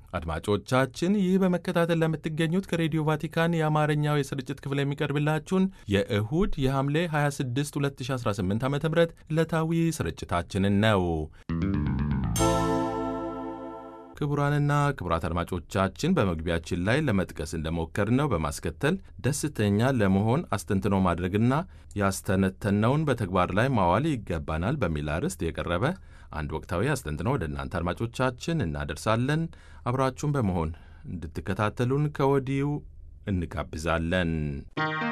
አድማጮቻችን ይህ በመከታተል ለምትገኙት ከሬዲዮ ቫቲካን የአማርኛው የስርጭት ክፍል የሚቀርብላችሁን የእሁድ የሐምሌ 26 2018 ዓ ም ዕለታዊ ስርጭታችንን ነው። ክቡራንና ክቡራት አድማጮቻችን በመግቢያችን ላይ ለመጥቀስ እንደሞከርነው በማስከተል ደስተኛ ለመሆን አስተንትኖ ማድረግና ያስተነተነውን በተግባር ላይ ማዋል ይገባናል በሚል አርዕስት የቀረበ አንድ ወቅታዊ አስተንትኖ ወደ እናንተ አድማጮቻችን እናደርሳለን። አብራችሁን በመሆን እንድትከታተሉን ከወዲሁ እንጋብዛለን።